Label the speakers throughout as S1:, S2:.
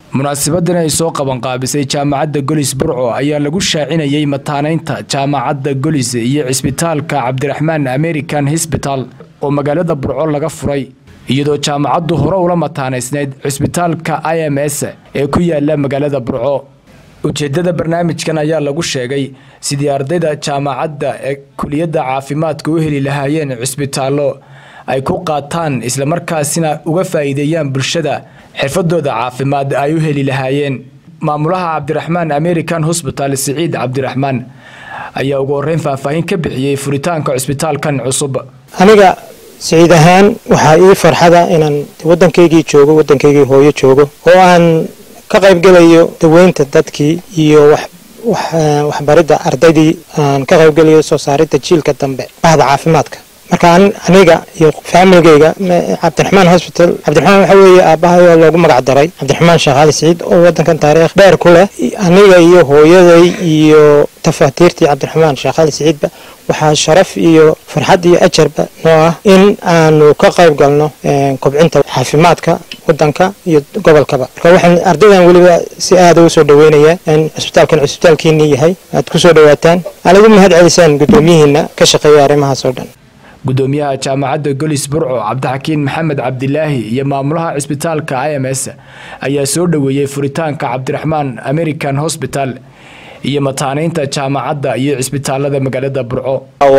S1: munaasibadan ay soo qabanqaabisay jaamacadda golis burco ayaa lagu shaacinayay mataanaynta jaamacadda golis iyo cisbitaalka cabdiraxmaan american hosbital oo magaalada burco laga furay iyadoo jaamacaddu hore ula mataanaysneyd cisbitaalka i m s ee ku yaala magaalada burco ujeedada barnaamijkan ayaa lagu sheegay sidii ardayda jaamacadda ee kuliyadda caafimaadka u heli lahaayeen cisbitaallo ay ku qaataan islamarkaasina uga faa'iideeyaan bulshada xirfadooda caafimaad ay u heli lahaayeen maamulaha cabdiraxmaan american hosbital siciid cabdiraxmaan ayaa ugu horeyn faahfaahin ka bixiyey furitaanka cisbitaalkan cusub
S2: aniga siciid ahaan waxaa ii farxada inaan waddankaygii joogo waddankaygii hooyo joogo oo aan ka qaybgelayo daweynta dadkii iyo waxbaridda ardaydii aan ka qaybgelayo soo saaridda jiilka dambe bahda caafimaadka marka aniga iyo faamiligayga cabdiraxmaan hosbital cabdiraxmaan waxa weeye aabbahay loogu magac daray cabdiraxmaan sheekh cali siciid oo waddankan taariikh dheer ku leh aniga iyo hooyaday iyo tafaatiirtii cabdiraxmaan sheekh cali siciidba waxaa sharaf iyo farxad iyo ajarba noo ah in aanu ka qayb galno kobcinta caafimaadka wadanka iyo gobolkaba marka waxaan ardaydan weliba si aada ugu soo dhaweynayaa in cisbitaalkan cisbitaalkiinii yahay aad ku soo dhawaataan aad ugu mahad celisaan guddoomiyihiina ka shaqeeya arrimahaas oo dhan
S1: gudoomiyaha jaamacadda golis burco cabdixakiin maxamed cabdilaahi iyo maamulaha cisbitaalka i m s ayaa soo dhoweeyey furitaanka cabdiraxmaan american hosbital iyo mataanaynta jaamacadda iyo cisbitaalada magaalada burco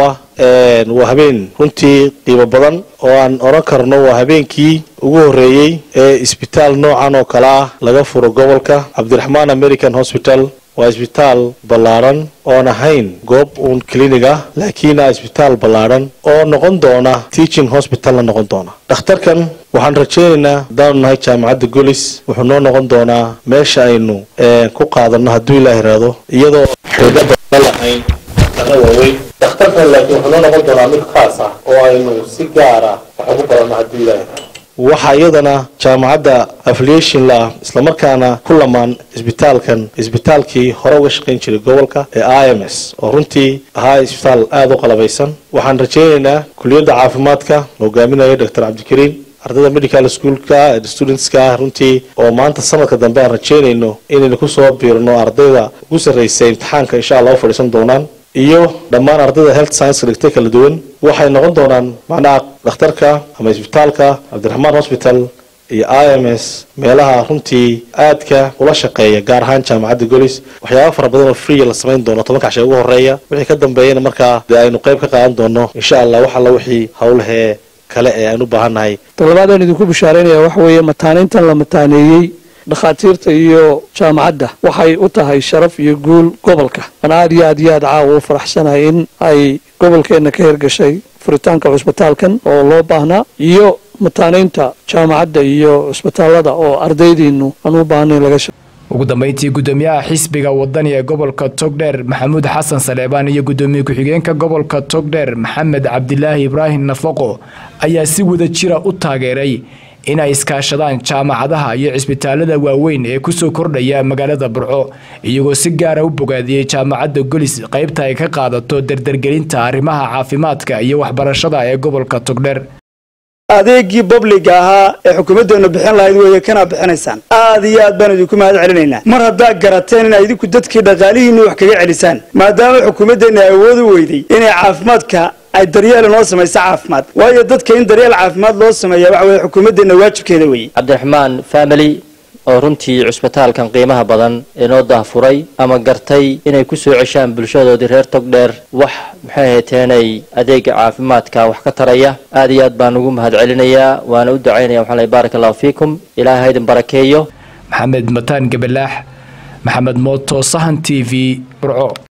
S3: waa habeen runtii qiimo badan oo aan oran karno waa habeenkii ugu horeeyey ee isbitaal noocan oo kale ah laga furo gobolka cabdiraxmaan american hosbital waa isbitaal ballaadhan oon ahayn goob uun clinig ah laakiin ah isbitaal ballaadhan oo noqon doona teaching hosbitalna noqon doona dhakhtarkan waxaan rajaynaynaa haddaanu nahay jaamacadda golis wuxuu noo noqon doonaa meesha aynu ku qaadanno hadduu ilaah iraado iyadoo xidho badan lahayn kana waaweyn dhakhtarkan laakiin wuxuu noo noqon doonaa mid khaas ah oo aynu si gaara wax ugu badanno hadduu ilaah iraado waxaa iyadana jaamacadda affiliation la ah islamarkaana ku lamaan isbitaalkan isbitaalkii hore uga shaqayn jiray gobolka ee i m s oo runtii ahaa isbitaal aada u qalabaysan waxaan rajaynaynaa kuliyadda caafimaadka hogaaminaya doctor cabdikariin ardayda medical schoolka studentska runtii oo maanta sanadka dambe aan rajaynayno inaynu kusoo biirno ardayda ugu sarraysa imtixaanka insha allah u fadhiisan doonaan iyo dhammaan ardayda health science dhigtay kala duwan waxay noqon doonaan macnaha dhakhtarka ama isbitaalka cabdiraxmaan hosbital iyo i m s meelaha runtii aadka ula shaqeeya gaar ahaan jaamacadda golis waxyaaba fara badan oo free la samayn doono tobanka cashe ugu horeeya wixii ka dambeeyana markaa dee aynu qayb ka qaadan doono insha allah wax alla wixii howlahee kale ee aan u baahannahay
S4: toddobaad aan idinku bishaaraynaya waxa weeye mataanayntan la mataaneeyey dhakhaatiirta iyo jaamacadda waxay u tahay sharaf iyo guul gobolka aan aad iyo aad iyo aad caawa u faraxsanahay in ay gobolkeenna ka hirgashay furitaanka cusbitaalkan oo loo baahnaa iyo mataanaynta jaamacadda iyo cusbitaalada oo ardaydiinu aan u baahnayn laga sha
S1: ugu dambeyntii gudoomiyaha xisbiga wadani ee gobolka togdheer maxamuud xasan saleebaan iyo gudoomiye ku-xigeenka gobolka togdheer maxamed cabdilaahi ibraahim nafaqo ayaa si wada jira u taageeray inay iskaashadaan jaamacadaha iyo cisbitaalada waaweyn ee kusoo kordhaya magaalada burco iyagoo si gaara u bogaadiyey jaamacadda golis qaybta ay ka qaadato dardargelinta arrimaha caafimaadka iyo waxbarashada ee gobolka togdheer
S5: adeegii babliga ahaa ee xukuumaddeenu bixin lahayd weeye kana bixinaysaan aad iyo aad baan idinku mahad celinaynaa mar haddaa garateen inaa idinku dadkii dhaqaalihiinni wax kaga celisaan maadaama xukuumaddeenna awood u weyday inay caafimaadka ay daryeel noo samayso caafimaad waayo dadka in daryeel caafimaad loo sameeya waxa weye xukuumaddeenna waajibkeeda weeye
S6: cabdiraxmaan family oo runtii cusbitaalkan qiimaha badan ee noo daahfuray ama gartay inay ku soo ceshaan bulshadoodii reer togdheer wax maxay hayteenay adeega caafimaadka wax ka taraya aad iyo aad baan ugu mahad celinayaa waana u ducaynaya waxaan leeyahay baaraka allahu fiikum ilaahay haydin barakeeyo
S1: maxamed mataan gabalaax maxamed mooto sahan t v burco